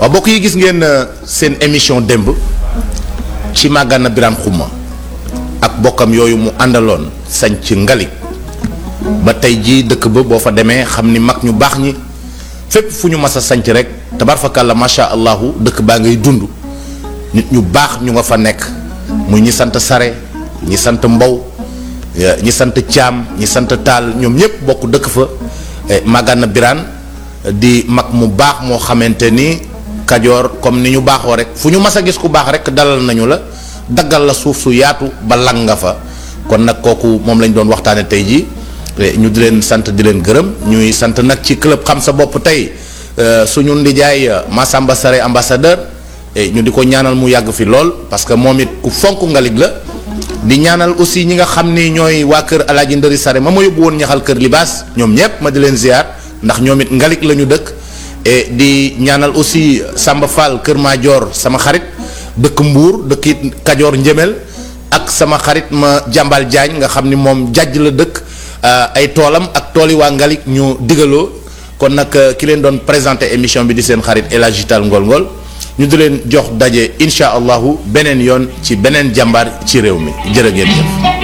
waaw mbokk yi gis ngeen seen émission démb ci Magana Birane Khouma ak bokkam yooyu mu àndaloon sañ ci ngalik ba tey jii dëkk ba boo fa demee xam ni mag ñu baax ñi fépp fu ñu mas a sanc rek tabarfakàlla macha allahu dëkk baa ngay dund nit ñu baax ñu nga fa nekk muy ñi sant sare ñi sant mbow ñi sant caam ñi sant taal ñoom ñëpp bokk dëkk fa Magana Birane di mag mu baax moo xamante ni kajoor comme ni ñu baaxoo rek fu ñu mas a gis ku baax rek dalal nañu la daggal la suuf su yaatu ba lang nga fa kon nag kooku moom lañ doon waxtaane tey jii ñu di leen sant di leen gërëm ñuy sant nag ci club xam sa bopp tey suñu ndijaay Massamba Sare ambassadeur ñu di ko ñaanal mu yàgg fi lool parce que moom it ku fonk ngalig la di ñaanal aussi ñi nga xam ni ñooy waa kër alaaji ndëri Sare ma ma yóbbu woon ñaxal kër libaas ñoom ñépp ma di leen ziar ndax ñoom it ngalig la ñu dëkk et di ñaanal aussi Samba Fall kër Maajoor sama xarit dëkk Mbuur dëkk it Kajoor Njëmel ak sama xarit ma jàmbal Jaañ nga xam ni moom jàjj la dëkk ay toolam ak tooli waa Ngalik ñu digaloo kon nag ki leen doon présenté émission bi di seen xarit El Hadji Tall Ngol Ngol ñu di leen jox daje incha allahu beneen yoon ci beneen jàmbaar ci réew mi jërë ngeen jëf